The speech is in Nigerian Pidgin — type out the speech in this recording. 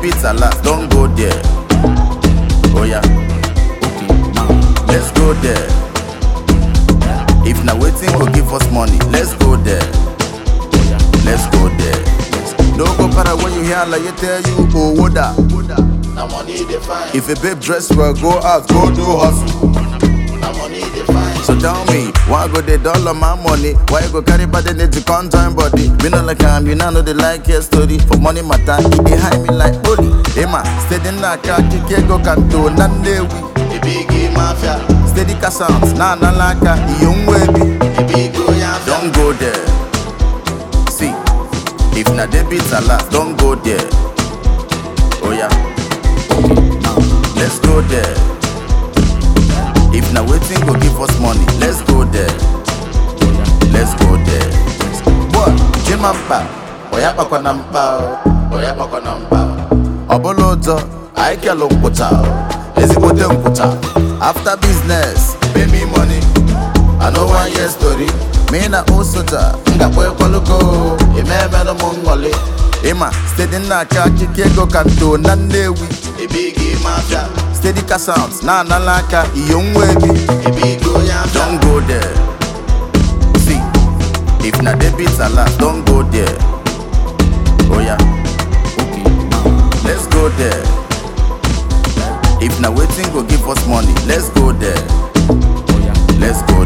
debit alert, don't go there. Oh yeah, okay, now let's go there. If na waiting go give us money, let's go there. Let's go there. No go para when you hear like you tell you, oh woda. Na money dey find, If a babe dress well, go out, go do hustle. na money dey find. So tell me, why go they dollar my money? Why you go carry body need to come join body? Me no like am, you know no they like your story. For money matter, he behind me like holy. Hey man, steady na kaki go kanto nandewi. The big mafia, Steady ka sounds, na na laka, yung webi. the big yafia. Don't go there. See, if na debit alert, don't go there. Oh yeah, okay, now let's go there. If na waiting go give us money, let's go there. Let's go there. Boy, Jimamba, Oya pakwa na mpa, o, oya pakwa na mpa. o. ọbụla ụzọ, Anyị kelụ nkwụcha, o, ezigbote nkwụcha. after business, Pay me money, I no wan hear story. me na osoja. M gakwa ekwelugo, ime emelụ m nghọli. Ịma, steady na aka akike ego ka nto na Nnewi. The big mafia, Steady ka sounds, na anala aka iyo nwa ebi. the big yafia. Don't go there. See, if na debit alert, don't go there. Oh yeah, okay, now let's go there. If na waiting go give us money, let's go there. Oh yeah, let's go